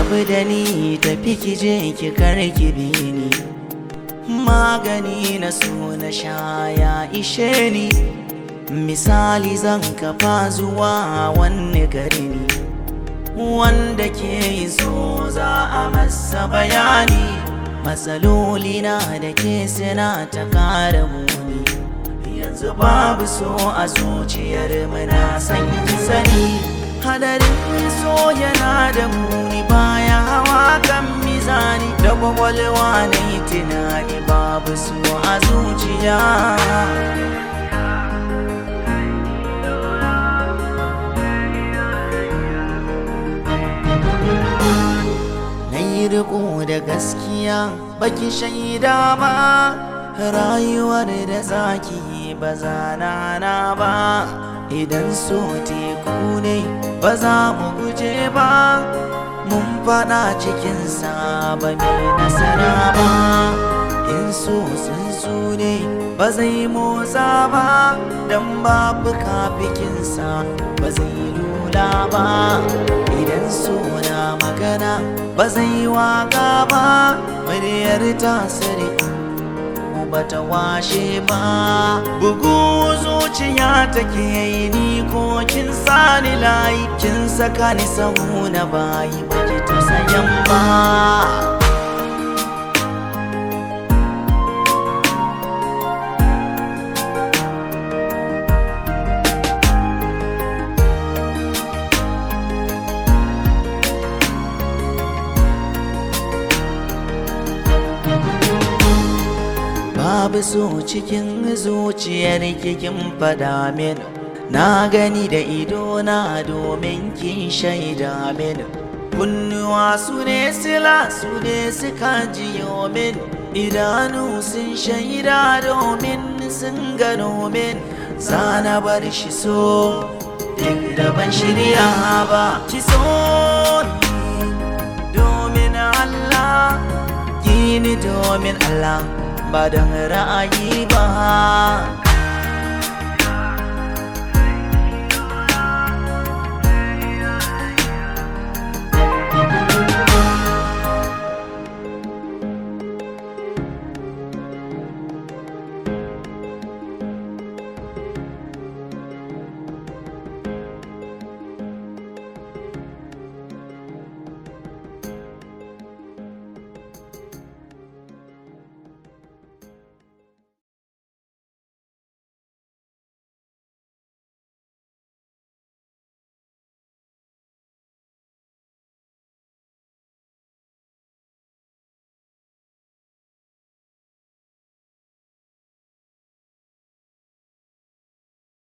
rabu da ni tafi ki je ki karki bi ni magani na so na sha ya ishe ni misali zan kafa zuwa wani gari ne wanda ke so za a masa bayani matsaloli na da ke suna ta kara muni yanzu babu so a zuciyar muna san ki sani hadarin so yana da muni baya hawa kan mizani da kwakwalwa na yi tunani babu so a zuciya na yi riko da gaskiya baki shaida ba rayuwar da zaki ba za na hana ba idan so teku ne ba za mu guje ba mun fada cikinsa ba mai nasara ba in so tsuntsu ne ba zai motsa ba don babu kafikinsa ba zai lula ba idan so na magana ba zai waka ba muryar tasiri bata washe ba bugu zuciya take yi ni ko kin sani layi kin saka ni sahu na bayi baki ta sayan ba babu so cikin zuciyar kin fada min na gani da ido na domin kin shaida min kunnuwa su ne sila su ne suka jiyo min idanu sun shaida domin sun gano min zana bar shi so duk da ban shirya ba ki so ni domin Allah ki ni domin Allah ba don ra'ayi ba